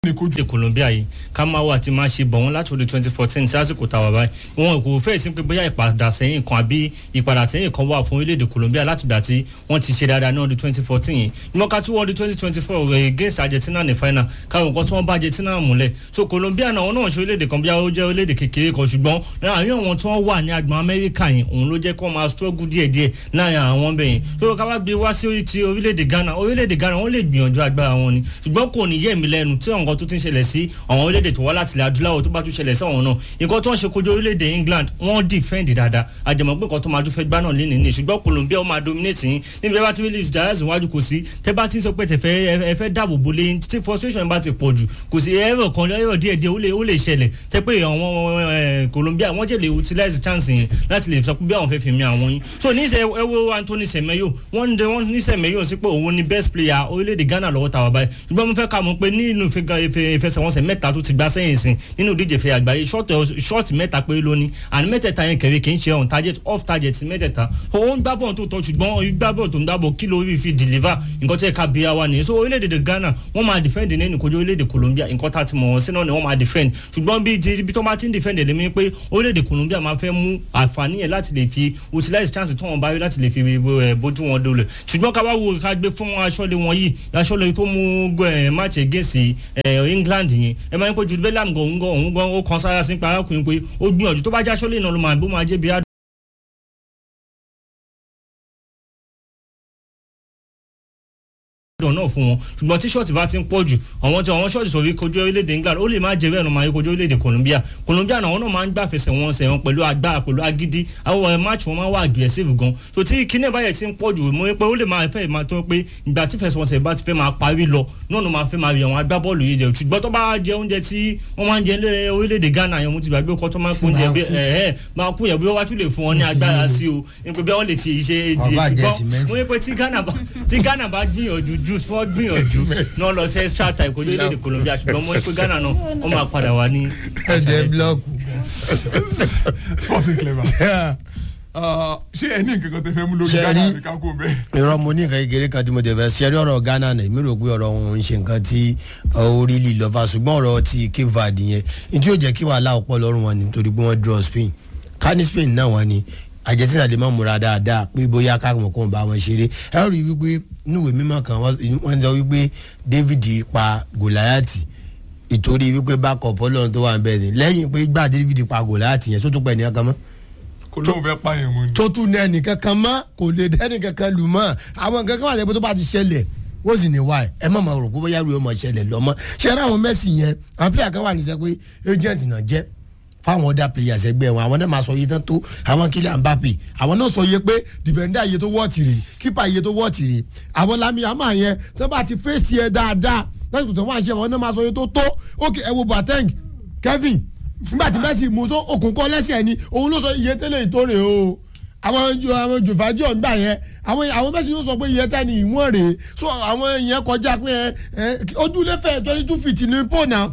ní kojú. ṣe Colombia yìí ká máa wà tí máa ṣe bọ̀ wọ́n láti ọdún twenty fourteen sí àsìkò tàwa báyìí wọn kò fẹ́ sí pé bóyá ìpadà sẹ́yìn kan àbí ìpadà sẹ́yìn kan wà fún orílẹ̀-èdè Colombia láti gbà tí wọ́n ti ṣe dáadáa ní ọdún twenty fourteen yìí níwọ̀n ká tún ọdún twenty twenty four against Argentina ní final káwọn nǹkan tí wọ́n bá Argentina múlẹ̀ so Colombia náà wọn náà ṣe orílẹ̀-èdè kan bí ó jẹ́ orílẹ̀-èdè kékeré kan ṣùgbọ́n láàrin àwọn tí wọ́n wà ní agbọn Amẹ́ríkà yìí òun ló jẹ́ kó máa struggle díẹ̀díẹ̀ láàrin àwọn bẹ̀yìn tó ká wá gbé wá sí ti orílẹ̀-èdè Ghana orílẹ̀-èdè Ghana wọ́n lè gbìyànjú agbára wọn ni ṣùgbọ́n kò ní yẹ̀ mí lẹ́nu tí nǹkan tó ti ń ṣẹlẹ̀ sí àwọn orílẹ̀-èdè tó wá láti ilẹ̀ adúláwọ̀ tó bá tún ṣẹlẹ̀ sí àwọn náà nǹkan tó ń ṣe kojú orílẹ̀-èdè England wọ́n defend dáadáa àjẹmọ́ pé nǹkan tó máa tún fẹ́ gbá náà lé nìyí ṣùgbọ́n Colombia ó máa dominate yín níbi bá ti rí list darius iwájú kò sí tẹ́ bá ti sọ pé tẹ̀fẹ́ ẹ fẹ́ dáàbò bo lé tí frustration bá ti pọ̀ jù kò sí ẹ̀rọ kan ẹ̀rọ díẹ̀ díẹ̀ ó lè ó lè ṣẹlẹ̀ tẹ́ pé àwọn Colombia wọ́n jẹ́ lè utilize chance yẹn láti lè sọ pé bí àwọn fẹ́ fi mi àwọn yín so ní sẹ ẹ wo Anthony Semenyo wọ́n ń dẹ wọ́n ní Semenyo sí pé òun ni best player orílẹ̀-èdè Ghana lọ́wọ́ tàwa báyìí ṣùgbọ́n mo fẹ́ kà mọ̀ pé nínú ìfẹsẹ̀wọnsẹ̀ mẹ́ta tó ti gbá sẹ́yìn sìn nínú ìdíje fẹ́ àgbáyé ṣọ́ọ̀tì mẹ́ta péré lónìí àní mẹ́tẹ̀ẹ̀ta yẹn kẹ̀rẹ́ kì í ṣe on target off target mẹ́tẹ̀ẹ̀ta òun gbá bọ́ọ̀ tó tọ́ ṣùgbọ́n gbá bọ́ọ̀ tó ń dábọ̀ kí lórí fi deliver nǹkan tí ẹ̀ka bíi wa nìyẹn so orílẹ̀-èdè Ghana wọ́n máa defend nínú ìkojú orílẹ̀-èdè Colombia nǹkan tá a ti mọ̀ wọ́n sí náà ni wọ́n máa defend ṣùgbọ́n bí ibi tó máa ti ń defend ẹ̀ lẹ́mí pé orílẹ̀-èdè Colombia máa fẹ́ mú àǹfààní yẹn láti lè fi utilize chance tí wọ́n bá rí láti lè fi bójú wọn dole ṣùgbọ́n ká wá wo ká gbé fún aṣọ́lé wọn yìí aṣọ́lé tó mú match against England yẹn ẹ máa ń pẹ́ Jude Bellingham gan òun gan òun gan ó kan sára sí pa arákùnrin pé ó gbìyànjú tó bá já aṣọ́lé náà ló máa bó máa jẹ́ bí dùn náà fún wọn ṣùgbọ́n tí ṣọ́ọ̀tì bá ti ń pọ̀ jù àwọn tí àwọn ṣọ́ọ̀tì sọ̀rí kojú orílẹ̀-èdè England ó lè má jẹ́ bẹ́ẹ̀ náà máa yẹ kojú orílẹ̀-èdè Colombia Colombia náà wọn náà máa ń gbà fẹsẹ̀ wọn sẹ̀ wọn pẹ̀lú agbára pẹ̀lú agídí àwọn match wọn máa wà aggressive gan so tí kíní báyẹ̀ ti ń pọ̀ jù mo pé ó lè máa fẹ́ máa tó pé ìgbà tí fẹsẹ̀wọnsẹ̀ bá ti fẹ́ máa parí lọ náà ló máa fẹ́ máa rí àwọn agbábọ́ọ̀lù yìí jẹ ṣùgbọ́n tó bá jẹ oúnjẹ tí wọ́n máa ń jẹ lé orílẹ̀-èdè Ghana yẹn mo ti gbàgbé ọkọ tó máa ń pín oúnjẹ bí ẹ̀ẹ́ máa kú yẹn bí wọ́n wá tún lè fún wọn ní agbára sí o nípa bí wọ́n lè fi ṣe ṣùgbọ́n mo ní pé tí Ghana bá gbìyànjú jù fún gbìyànjú jù náà lọ sí extra time kojú orílẹ̀-èdè Colombia ṣùgbọ́n mo ní pé Ghana náà wọ́n máa padà wá ní. ẹ̀jẹ̀ blọọkù. sporting clever. ṣé ẹ ní nǹkan kan tẹ fẹ́ mú lórí Ghana àbí ká kó bẹ́ẹ̀. irọ́ mo ní nǹkan kékeré kan tí mo tẹ̀ fẹ́ ṣẹ́rí ọ̀rọ̀ Ghana náà èmi rò pé ọ̀rọ̀ wọn ń ṣe nǹkan tí orí lì lọ́fà ṣùgbọ́n ọ̀rọ̀ ti Cape Verde yẹn ní tí yóò jẹ́ kí wàhálà ọ̀pọ̀ lọ́rùn wọn ni torí pé wọ́n draw Spain ká ní Spain náà wọ́n ni Argentina lè má múra dáadáa pé bóyá káàkiri kan bá wọn ṣeré ẹ rí i wípé níwèé mímọ́ kan wọ́n sọ wípé David pa Goliath ìtorí wípé backup Ọlọ́run tó wà ń bẹ̀ ni lẹ́yìn pé gbà David pa Goliath yẹn tó tún pẹ̀ ní ọkàn mọ́ kò lóun fẹ́ pààyàn mọ́ ni. tó tún ní ẹnìkan kan mọ́ kò lè dẹ́nì kankan lù mọ́ àwọn nǹkan kan wà lẹ́gbẹ́ tó bá ti ṣẹlẹ̀ wọ́n sì ní wá ẹ̀ ẹ má máa rò pé bóyá rúbẹ́ máa ṣẹlẹ̀ lọ́mọ́ ṣe é ráwọn Messi yẹn àwọn player kan wà ní sẹ́ pé agent náà jẹ́ fáwọn other players ẹgbẹ́ wọn àwọn náà máa sọ iye tán tó àwọn Kylian Mbappe àwọn náà sọ iye pé defender iye tó wọ́ọ̀tì rè keeper iye tó wọ́ọ̀tì rè àwọn Lami Yamal yẹn tó bá ti fèsì ẹ dáadáa lásìkò tó wọ́n àṣẹ àwọn náà máa sọ iye tó tó ok ẹ wo Boateng Kevin nígbà tí Messi mú sọ òkun kọ́ lẹ́sẹ̀ ni òun ló sọ iye tẹ́lẹ̀ ìtòrè o àwọn àwọn jòfájọ́ nígbà yẹn àwọn àwọn Messi yóò sọ pé iye tẹ́ni ìwọ̀n rèé so àwọn yẹn kọjá pé ẹ ojúlé fẹ́ twenty two feet ní pò náà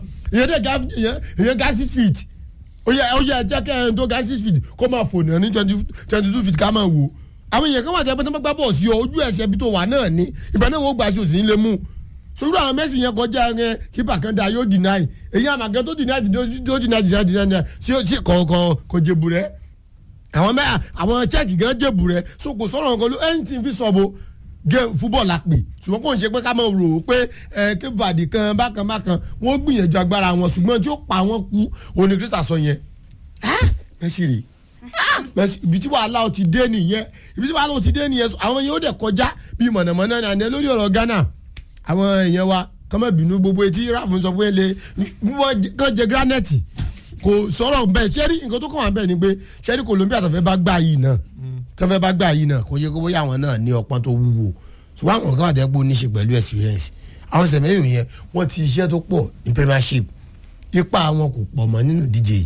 ìyẹn ga six feet ó yẹ ó yẹ jẹ́ kẹ́ ẹ̀ tó ga six feet kó máa fò náà ní twenty twenty two feet ká máa wò àwọn èèyàn kan wà tẹ́ pé tó bá gbá bọ́ọ̀sì yọ ojú ẹsẹ̀ bí tó wà náà ní ìgbà náà wọ́n gbà sí òsì ńlẹ̀ mú sórí àwọn Messi yẹn kọjá ẹ kípa kan da yóò deny èyí àmàgẹ́ tó deny tó deny deny deny deny sí sí kọ̀ọ̀kan kò jẹ̀bù rẹ̀ àwọn mẹ́ àwọn chẹ́ẹ̀kì gan jẹ̀bù rẹ̀ so kò sọ̀rọ̀ nǹkan ló anything fi sọ̀bọ̀ game football la pè ṣùgbọ́n kò ń ṣe pé ká máa rò ó pé ẹ kébàdì kan bákan bákan wọ́n gbìyànjú agbára wọn ṣùgbọ́n tí ó pa wọn kú òní Christa sọ yẹn Messi rè Messi ibi tí wàhálà ó ti dé nìyẹn ibi tí wàhálà ó ti dé nìyẹn àwọn yẹn ó dẹ̀ kọjá bíi mọ̀nàmọ́ná ní àná lórí ọ̀rọ̀ Ghana àwọn èèyàn wa kọ́mọ̀ bínú gbogbo etí ráàfù sọ pé lè wọ́n kàn jẹ granite kò sọ̀rọ̀ bẹ́ẹ̀ sẹ́rí nǹkan tó kàn wá bẹ́ẹ̀ ni pé sẹ́rí Colombia tàfẹ́ bá gbà yìí náà tàfẹ́ bá gbà yìí náà kò yẹ kó bóyá àwọn náà ní ọpọ́n tó wúwo ṣùgbọ́n àwọn kan àtẹ́gbó ní ṣe pẹ̀lú experience àwọn sẹ̀mẹ́yìn yẹn wọ́n ti iṣẹ́ tó pọ̀ ní Premiership ipa àwọn kò pọ̀ mọ́ nínú díje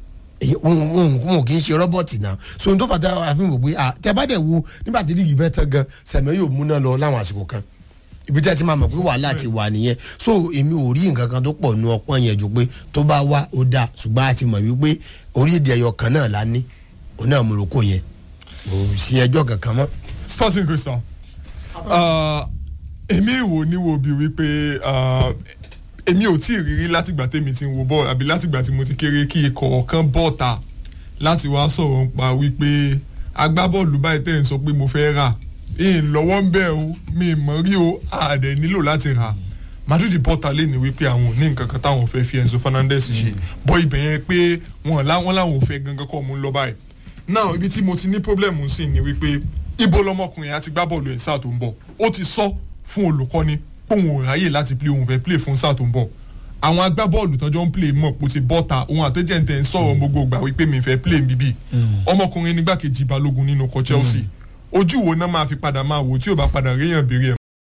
wọn kì í ṣe rọ́bọ̀tì náà so n tó fàtà àfihàn wò pé tẹ bá dẹ̀ wo nígbà tí líìgì fẹ́ tán gan sẹ̀mẹ́yìn ò múná lọ láwọn àsìkò kan ibi tí a ti máa mọ̀ pé wàhálà ti wà nìyẹn so èmi ò rí nǹkan kan tó pọ̀ nu ọpọ́n yẹn ju pé tó bá wá ó dáa ṣùgbọ́n a ti mọ̀ wípé orílẹ̀-èdè ẹyọ kan náà la ní òun náà Morocco yẹn kò sí ẹjọ́ kankan mọ́. sporting crystal èmi ìwò níwò bíi wípé èmi ò tí ì rírí látìgbà tèmi ti ń wo bọ́ọ̀lù àbí látìgbà tí mo ti kéré kí ikọ̀ kan bọ́ọ̀ta láti wá sọ̀rọ̀ nípa wípé agbábọ́ọ̀lù báyìí tẹ̀ ń sọ pé mo fẹ́ rà ìyìn lọ́wọ́ ń bẹ̀ o mi ì mọ̀ rí o àdẹ̀ nílò láti rà Madrid bọ́ọ̀ta lè ní wípé àwọn ò ní nǹkan kan táwọn fẹ́ fi Enzo Fernandez ṣe bọ́ ibẹ̀ yẹn pé wọn láwọn làwọn ò fẹ́ gangan kọ́ mú lọ báyìí náà ibi tí mo ti ní pọ́blẹ́mù sí ni wípé ibo lọmọkùnrin àti gbá bọ́ọ̀lù ẹ̀ sáà tó ń bọ̀ ó ti sọ fún olùkọ́ni póun ò ráyè láti play òun fẹ́ play fún sáà tó ń bọ̀ àwọn agbábọ́ọ̀lù tọ́jọ́ ń play mọ̀ pò ti bọ́ta òun àtẹ́jẹ̀ǹtẹ̀ ń sọ̀rọ̀ gbogbo ìgbà wípé mi fẹ́ play bíbí ọmọkùnrin nígbàkejì balógun nínú ọkọ̀ Chelsea ojú wo náà máa fi padà máa wò tí ò bá padà réyàn béèrè ẹ̀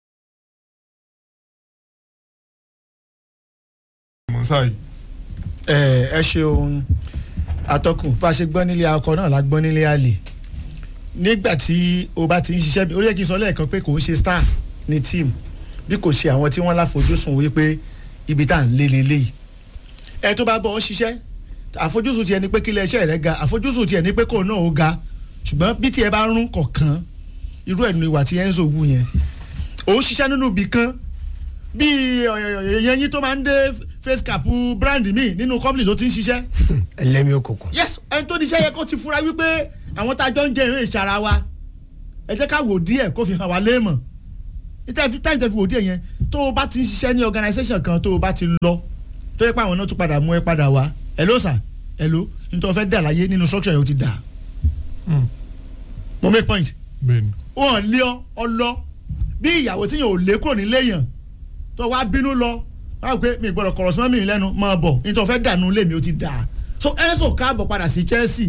mọ̀ sáyìí. ẹ ẹ ṣeun atọ́kùn bá a ṣe gbọ́ nílé akọ náà la gbọ́ nílé àlè nígbà tí o bá ti ń ṣiṣẹ́ bí orí ẹ̀ kí n sọ lẹ́ẹ̀kan pé kò ń ṣe star ní team bí kò ṣe àwọn tí wọ́n láfojúsùn wípé ibi tá à ń lé lélẹ́yìí ẹ tó bá bọ̀ ọ́ ṣiṣẹ́ àfojúsùn tiẹ̀ ni pé kílẹ̀ iṣẹ́ rẹ̀ ga àfojúsùn tiẹ̀ ni pé kò náà ó ga ṣùgbọ́n bí tiẹ̀ bá rún kọ̀ọ̀kan irú ẹ̀ ní ìwà tí Enzo wù yẹn òun ṣiṣẹ́ nínú ibì kan bíi èèyàn yín tó máa ń dé face cap brand mi nínú company tó ti ń ṣiṣẹ́ ẹlẹ́mi òkùnkùn. yes ẹni tó níṣẹ́ yẹ kó ti fura wípé àwọn tá a jọ ń jẹ ìrìn ìṣara wa ẹ jẹ́ ká wò díẹ̀ kó fi hàn wá léèmọ̀ táyì tẹ́ fi wò díẹ̀ yẹn tó o bá ti ń ṣiṣẹ́ ní organisation kan tó o bá ti lọ tó yẹ pé àwọn náà tún padà mú ẹ padà wá hello sir hello nítorí fẹ́ dà láyé nínú structure yẹn o ti dà mo make point bẹ́ẹ̀ni. wọn lé ọ ọ lọ bí ìyàwó tí yẹn ò lé kúrò nílé yẹn tó wá bínú lọ wá pé mi gbọ́dọ̀ kọ̀rọ̀ sí mọ́mí lẹ́nu máa bọ̀ nítorí fẹ́ dànù lé mi ó ti dà so Enzo káàbọ̀ padà sí Chelsea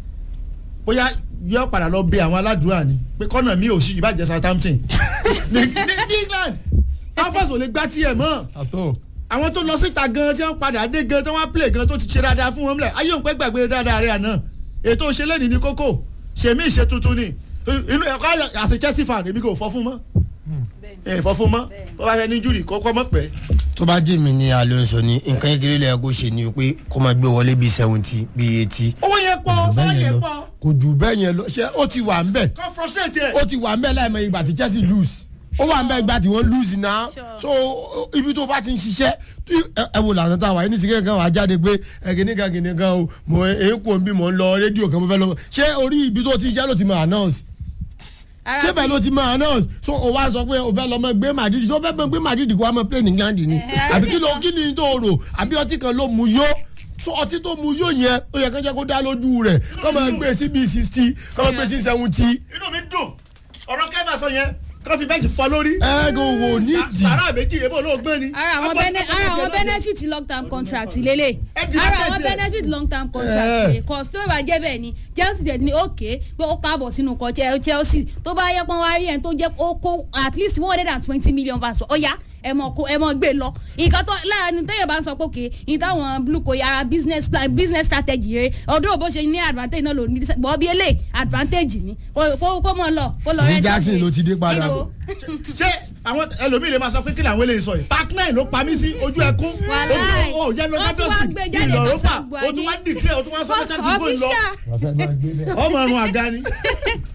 bóyá yọ padà lọ bẹ àwọn aládùúrà ni pé kọ́nà mi ò sí ìbàjẹ́ Southampton ní ní England alphonse ò lè gbá tiẹ̀ mọ́ àtọ́ àwọn tó lọ síta gan tí wọ́n padà dé gan tí wọ́n play gan tó ti ṣe dáadáa fún wọn lẹ̀ ayé òun pẹ́ gbàgbé dáadáa rẹ̀ àná ètò òṣèlè ní kókó ṣèmí ìṣe tuntun ni inú ẹ̀kọ́ àṣẹ Chelsea fan èmi kò fọ́ fún mọ́ ẹ̀ fọ́ fún mọ́ bó bá fẹ́ ní júrì kọ́kọ́ mọ́ pẹ́. tó bá jẹ́ mi ní Alonso ní nǹkan kékeré lẹ́yìn kó ṣe ni pé kó máa gbé wọlé bíi seventy bíi eighty. owó yẹn pọ̀ sọ́wọ́ yẹn pọ̀ kò jù bẹ́ẹ̀ yẹn lọ ṣé ó ti wà ń bẹ̀ kọ́ frustrate ẹ̀. ó ti wà ń bẹ̀ láìmọ̀ ìgbà tí Chelsea lose ó wà ń bẹ̀ ìgbà tí wọ́n lose náà so ibi tó bá ti ń ṣiṣẹ́ ẹ wo lànà tá a wà yín nísìnyí kankan wà á jáde pé ẹ̀gìnìkan gìnìkan o mo èékù òbí mo ń lọ rédíò kan mo fẹ́ lọ ṣé orí ibi tó ti ṣiṣẹ́ ló ti máa announce ṣé bẹ́ẹ̀ ló ti máa announce so o wá sọ pé o fẹ́ lọ mọ gbé Madrid so o fẹ́ mọ gbé Madrid kó wá mọ play ní England ni àbí kí ló kí ni tó rò àbí ọtí kan ló mu yó so ọtí tó mu yó yẹn ó yẹ kó jẹ́ kó dá lójú rẹ̀ kó máa gbé sí bíi sixty kó máa gbé sí seventy. inú mi dùn ọ̀rọ̀ kẹ́bà sọ yẹn kó fi bẹ́ẹ̀jì fọ́ lórí. ẹ kò wò nídìí. sàrà méjì èbó ló gbọ́n ni. ara àwọn bene ara àwọn benefit long term contract lélẹ̀ Ẹ di ara market àwọn ẹ. benefit long term contract Eh. lélẹ̀ cause tó bá jẹ́ bẹ́ẹ̀ ni Chelsea dẹ̀ ní òkè pé ó káàbọ̀ sínú ikọ̀ Chel- Chelsea tó bá yẹ pọ́n wá rí ẹni tó jẹ́ ó kó at least one hundred and twenty million pounds ó yá ẹ mọ̀ kó ẹ mọ̀ gbé lọ nǹkan tó lára ní tẹ́yẹ̀ bá ń sọ pé òkè ní táwọn blue kò yára business plan business strategy rẹ ọdún òbó ṣe ní advantage náà ló ní bọ́ bí eléyìí advantage ni kó kó kó mọ̀ lọ kó lọ Ní rẹ́ Jackson ló ti dé padà. Níbo? ṣé àwọn ẹlòmíì lè máa sọ pé kí làwọn eléyìí sọ yìí partner ló pa mí sí ojú ẹkún Wàláì. o jẹ́ lọ Wọ́n tún wá gbé jáde ìlọ̀rọ̀ tó pa sàgbà o tún ní. wá declare o tún wá sọ pé chelsea go lọ official ọmọ ọrùn àga ni